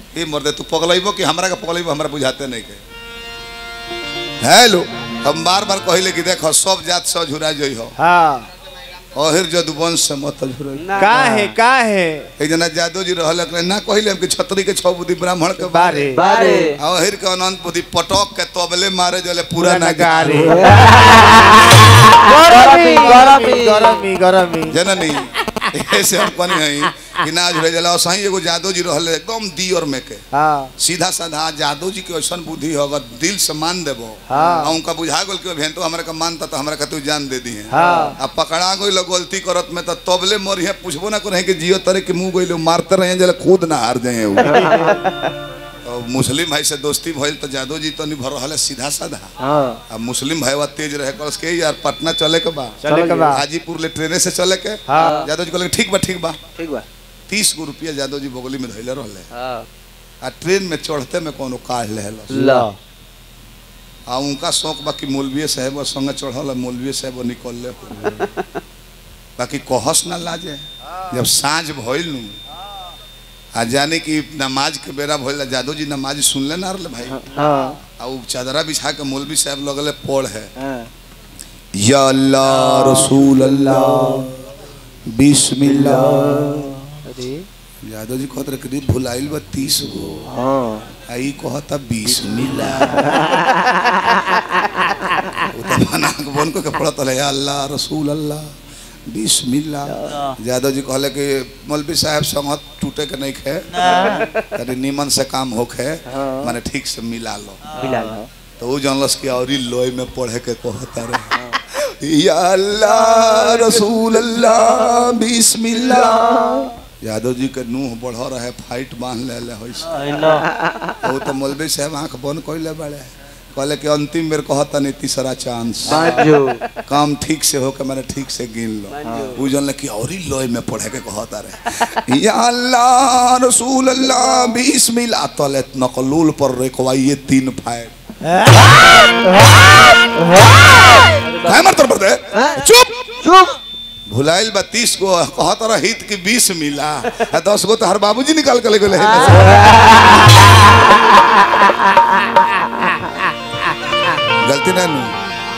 ये मर्दे तू पगलैबो कि हमरा के पगलैबो हमरा बुझाते नहीं के हेलो हम बार बार कहले कि देखो सब जात से झुरा जई हो हाँ अहिर जदुवंश से मत झुरा का है का है एक जना जादू जी रहल एकरे ना कहिले हम कि छतरी के छह बुद्धि ब्राह्मण के बारे बारे आ अहिर के अनंत बुद्धि पटक के तबले मारे जले पूरा ना नगारे गरमी, गरमी गरमी। गरमी गरमी जननी ऐसे हम कनी है कि ना झुरे जला सही एगो जादू जी रहल एकदम दियर में के हाँ सीधा साधा जादू जी के ऐसन बुद्धि हो अगर दिल से मान देबो हाँ। आ उनका बुझा गेल कि भेंटो हमरा के मानता तो हमरा के तू जान दे दी है हाँ। आ पकड़ा गइल गलती करत में तो तबले मरिहे पूछबो ना करे कि जियो तरे के मुंह गइल मारते रहे जले खुद ना हार जाए तो मुस्लिम भाई से दोस्ती भइल तो जादू जी तो नहीं भर रहल है सीधा साधा हाँ आ मुस्लिम भाई तेज रहे कल के यार पटना चले के बा चले के बाद हाजीपुर ले ट्रेने से चले के हाँ। जादू जी कहले ठीक बा ठीक बा ठीक बा तीस गो रुपया जादू जी बगली में धैले रहले हाँ आ ट्रेन में चढ़ते में कोनो काढ़ लेहल ला आ उनका शौक बा कि मौलवी साहब संगे चढ़ल मौलवी साहब निकल ले बाकी कहस ना लाजे जब साँझ भइल नु आ जाने कि नमाज के बेरा भइल जादू जी नमाज सुनले ना रहले भाई हाँ आ उ चादरा बिछा के मौलवी साहब लगले पढ़ है हाँ या अल्लाह रसूल अल्लाह बिस्मिल्लाह अरे यादव जी कहत रहे करीब भुलाइल बा तीस गो हाँ आई कहता बीस मिला वो तो बना के बन को के पड़त रहे या अल्लाह रसूल अल्लाह बीस मिला यादव जी कहले कि मौलवी साहब संगत टूटे के नहीं खे तनी नीमन से काम होखे माने ठीक से मिला लो मिला ला तो वो जानलस कि और लोय में पढ़े के कहता रहे या अल्लाह रसूल अल्लाह बिस्मिल्लाह यादव जी के नूह बढ़ रहे फाइट बांध ले ले होइस ना वो तो मौलवी साहब आंख बंद कइले बड़े कहले कि अंतिम बेर कहता नहीं तीसरा चांस बाजू काम ठीक से हो के मैंने ठीक से गिन लो वो जानले कि और ही लोय में पढ़े के कहता रहे या अल्लाह रसूल अल्लाह बिस्मिल्लाह तले नकलूल पर रेखवाइए तीन फाइट काय मरतर पड़ते चुप चुप भुलाइल बा तीस गो कहत रहित कि बीस मिला आ दस गो तो हर बाबूजी निकाल के ले गेले गलती ना नु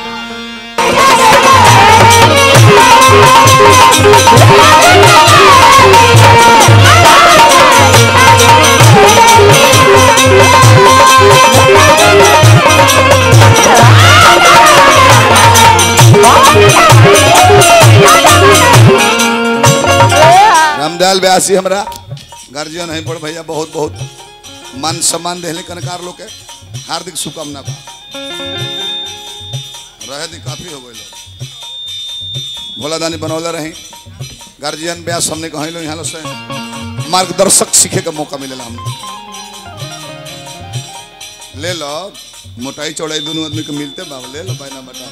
रामदयाल व्यासी हमरा गार्जियन है बड़ भैया बहुत बहुत मान सम्मान देहले कनकार लोग के हार्दिक शुभकामना बा रहे दी काफी हो गइल भोला दानी बनौले रही गार्जियन व्यास हमने कहलो यहाँ लो से मार्गदर्शक सीखे का मौका मिलेला हमने ले लो मोटाई चौड़ाई दोनों आदमी के मिलते बा ले लो बैना बटा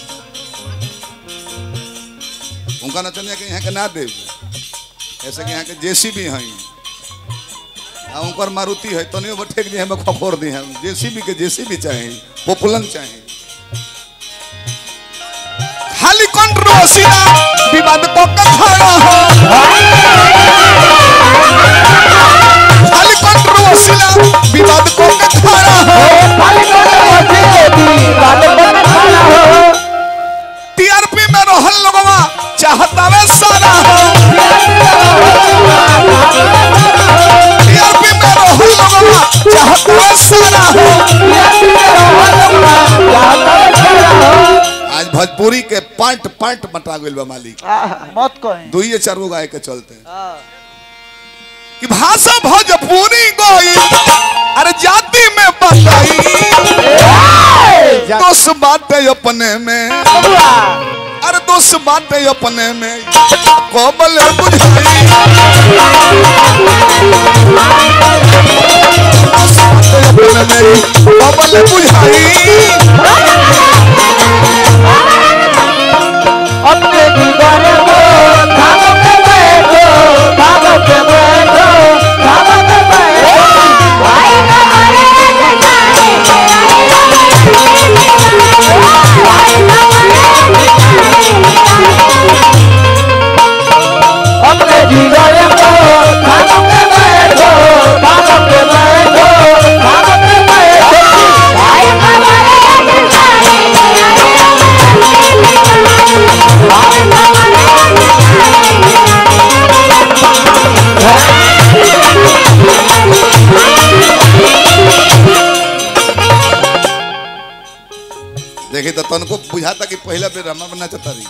उनका नचनिया के यहाँ के ना दे ऐसे कि यहाँ के जेसीबी हैं आ उनकर मारुति है तनियो बठेक दी हमें खखोर दी हैं जेसीबी के जेसीबी चाहिए पोपुलन चाहिए खाली कंट्रोसिया विवाद को कथाया हो खाली कंट्रोसिया विवाद को कथाया हो टीआरपी में रहल लोगवा चाहता वे सारा हो टीआरपी में रहल लोगवा चाहता वे सारा हो आज भोजपुरी के पांट पांट बटा गइल बा मालिक मत कहें दुइये चार गो गाय के चलते कि भाषा भोजपुरी गोई अरे जाति में बताई दोस्त बाटे अपने में अरे दोस्त बाटे अपने में कोबल बुझाई दोस्त बाटे अपने में कोबल बुझाई अपने दीवार को धागों पे बैठो धागों पे बैठो धागों पे बैठो अपने दीवार को धागों पे बैठो तनको बुझाता कि पहला बेर रमा बना चतारी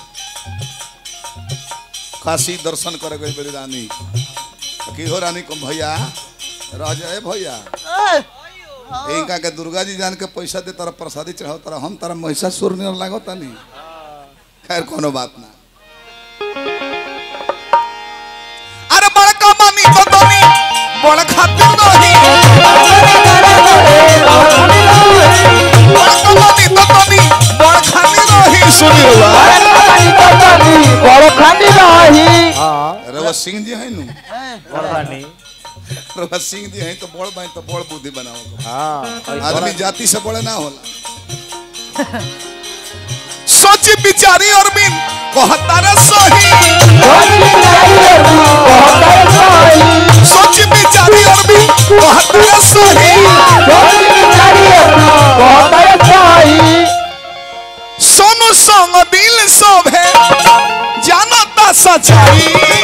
काशी दर्शन करे गई बड़ी रानी की हो रानी को भैया रह जाए भैया इनका के दुर्गा जी जान के पैसा दे तारा प्रसादी चढ़ाओ तारा हम तारा महिषासुर नियर लागो तानी खैर कोनो बात ना अरे बड़का मानी तो तोनी बड़ खातिर नहीं बड़का मानी तो तोनी बड़ खातिर नहीं सुनी हुआ बड़ो खानी रही हाँ रवा सिंह जी है नु बड़वानी रवा सिंह जी है तो बड़ बाई तो बड़ बुद्धि बनाओ हाँ आदमी जाति से बड़े ना होला सोची बिचारी और बिन कहता रे सही सोची बिचारी और बिन कहता रे सही सोनू संग दिल शोभे जानता सच्चाई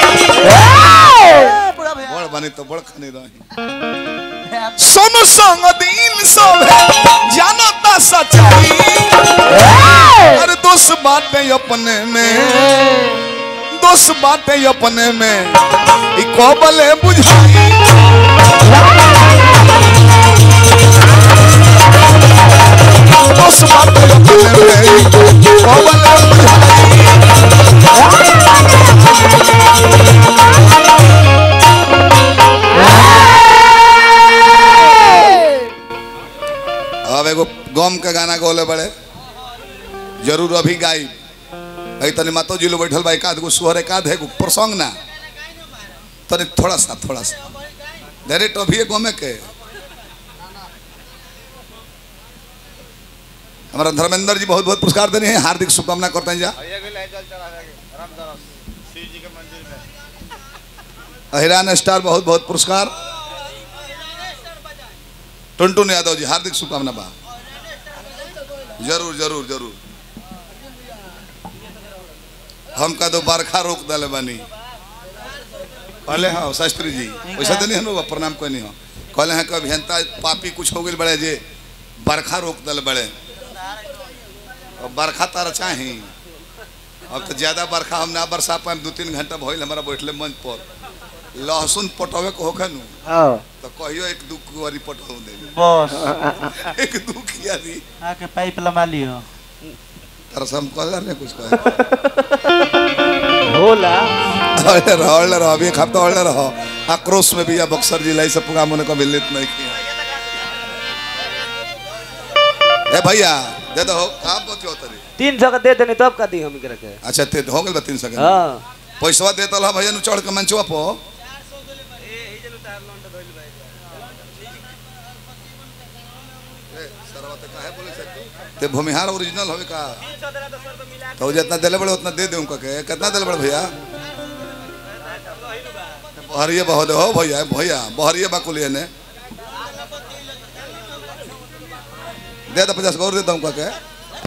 बड़ बनी तो बड़ खनी रही सोनू संग दिल शोभे जानता सच्चाई अरे दोस्त बातें अपने में दोस्त बातें अपने में ई कोबले बुझाई दोस्त बातें अपने में ई कोबले बुझाई अब एगो गम के गाना गोले बड़े जरूर अभी गाई अई तनी मातो जी लो बैठल बा एकाध गो सुहर एकाध है गो प्रसंग ना तनी थोड़ा सा थोड़ा सा डायरेक्ट अभी गमे के हमारा धर्मेंद्र जी बहुत बहुत पुरस्कार देने हैं हार्दिक शुभकामना करते हैं जा अहिरान स्टार बहुत बहुत पुरस्कार टुनटुन यादव जी हार्दिक शुभकामना बा जरूर जरूर जरूर हम का दो बरखा रोक दले बानी कहले हाँ शास्त्री जी वैसा तो नहीं हम लोग प्रणाम कोई नहीं हो कहले हैं कि अभियंता पापी कुछ हो गई बड़े जे बरखा रोक दल बड़े और बरखा तारा चाही अब तो ज्यादा बरखा हम ना बरसा पाए दो तीन घंटा भइल हमारा बैठले मंच पर लहसुन पटवे को होखे नु हाँ तो कहियो एक दू कुआरी पटवा दे बस एक दू कियारी आके पाइप लगा लियो तारा से हम कहला नहीं कुछ कहे होला अरे रहो अरे रहो अभी एक हफ्ता और रहो आक्रोश में भी या बक्सर जिला ये सब प्रोग्राम होने को मिलित नहीं किया ए भैया दे दो का बोती होता रे तीन सौ का दे देनी तब का दी हम एकरा के अच्छा ते हो गल बा तीन सेकंड हाँ पैसवा देता ला भैया नु चढ़ के मंचवा पो ते भूमिहार ओरिजिनल होवे का तो जितना दिले बड़े उतना दे दे उनका के कितना दिले बड़े भैया बहरिए बहुत हो भैया भैया बहरिए बाकुलिए ने दे दे पचास गौर दे दे उनका के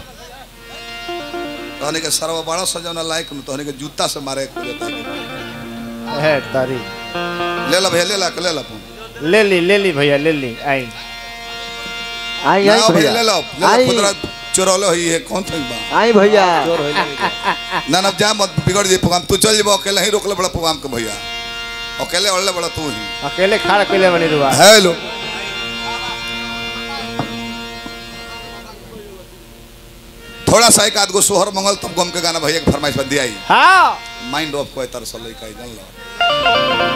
तहनी के सरवा बड़ा सजौना लायक नु तहनी के जूता से मारे को जाता है है तारी ले ला भैया ले ला ले ला फोन ले ली ले ली भैया ले ली आई आई ना आई भैया ले भैया लो ले लो आई खुदरा चोरौले होई है कौन थई बा आई भैया ना ना जा मत बिगड़ जे प्रोग्राम तू चल जेबो अकेले ही रोकले बड़ा प्रोग्राम के भैया अकेले ओढ़ले बड़ा तू ही अकेले खड़ा अकेले बनी रुआ हेलो थोड़ा सा एक आध गो सोहर मंगल तब गम के गाना भैया के फरमाइश पर दिया हाँ माइंड ऑफ कोई तरह से लइका जान लो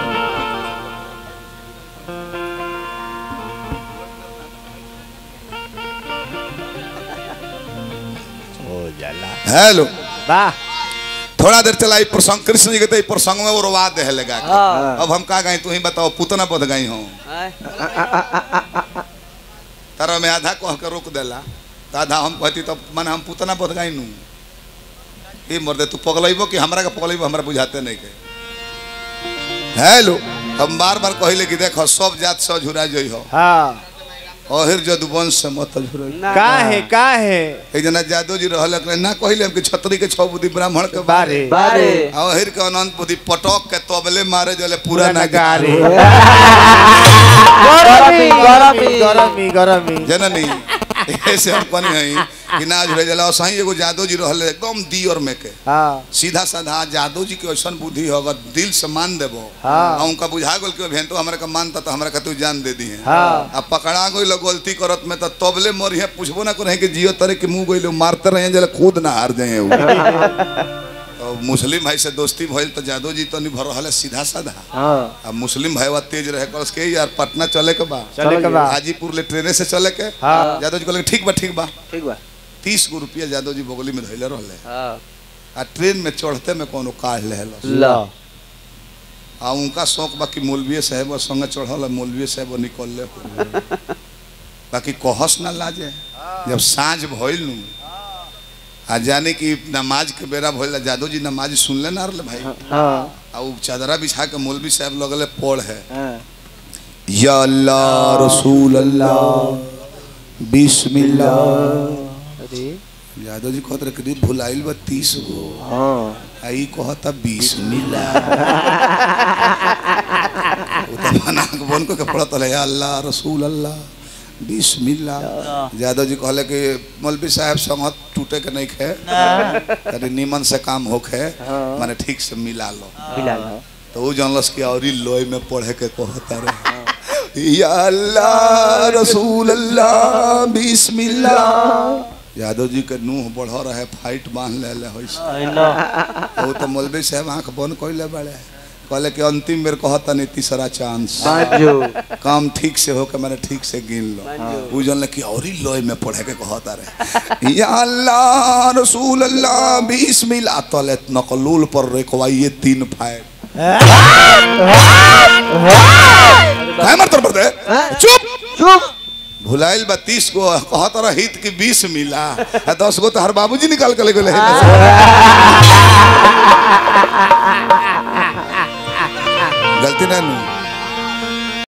हो जाला हेलो वाह थोड़ा देर चला ई प्रसंग कृष्ण जी के तो ई प्रसंग में वो रोवा दे लगा के। हाँ अब हम का गई तू ही बताओ पुतना बध गई हो आय। तारा में आधा कह के रोक देला तो आधा हम कहती तो मन हम पुतना बध गई नू ई मर्दे तू पगलैबो कि हमरा के पगलैबो हमरा बुझाते नहीं के हेलो हम बार बार कहिले कि देखो सब जात से झुरा जई हो हाँ अहिर जदुवंश से मत झुरई ना का है का है एक जना जादव जी रहल एकरे ना कहिले हम कि छतरी के छह बुद्धि ब्राह्मण के बारे बारे अहिर के अनंत बुद्धि पटक के तबले मारे जले पूरा ना गारे गरमी गरमी गरमी गरमी जननी ऐसे हम कनी हई कि ना जुड़े जला सही एगो जादव जी रहले एकदम दी और में के हाँ सीधा साधा जादव जी के ऐसा बुद्धि हो अगर दिल से मान देबो हाँ। आ उनका बुझा गेल कि भें तो हमरा के मानता तो हमरा के तू जान दे दी है हाँ। अब पकड़ा गई गलती करत में तो तबले मरिहे पूछबो ना करे कि जियो तरे के मुंह गइलो मारते रहे जले खुद ना हार जाए उ। तो मुस्लिम भाई से दोस्ती भइल तो जादव जी तो नहीं भर रहले सीधा साधा हाँ अब मुस्लिम भाई वा तेज रहे कल के यार पटना चले के बा चले के बाद हाजीपुर ले ट्रेने से चले के हाँ। जादव जी कहले ठीक बा ठीक बा ठीक बा तीस गो रुपया जादव जी बगली में धैले रहले हाँ आ ट्रेन में चढ़ते में कोनो काढ़ लेहलस ला आ उनका शौक बाकी मौलवी साहब संगे चढ़ल मौलवी साहब निकलले हो बाकी कहस ना लाजे जब साँझ भइल नु आ जाने की नमाज के बेरा भइल जादव जी नमाज सुनले ना रहले भाई हाँ आ उ चादरा बिछा के मौलवी साहब लगले पढ़ है हाँ या अल्लाह रसूल अल्लाह बिस्मिल्लाह अरे यादव जी कहत रहे कि भुलाइल बा तीस गो हाँ आई कहता बीस मिला वो तो बना के बन को के पड़त रहे अल्लाह रसूल अल्लाह बीस मिला यादव जी कहले कि मौलवी साहब संगत टूटे के नहीं खे अरे नीमन से काम होखे माने ठीक से मिला लो मिला लो तो वो जानलस कि और लोय में पढ़े के कहता रहे या अल्लाह रसूल अल्लाह बिस्मिल्लाह यादव जी के नूह बढ़ रहे फाइट बांध ले ले होइस हेलो वो तो मौलवी साहब आंख बंद कइले बड़े कहले कि अंतिम बेर कहता नहीं तीसरा चांस बाजू काम ठीक से हो के मैंने ठीक से गिन लो वो जानले कि और ही लोय में पढ़े के कहता रहे या अल्लाह रसूल अल्लाह बिस्मिल्लाह तले नकलूल पर रेखवाइए तीन फाइट काय मरतर पड़ते चुप चुप भुलाइल बा तीस गो कहत रह हित की बीस मिला आ दस गो तो हर बाबूजी निकाल के ले गेले गलती ना नू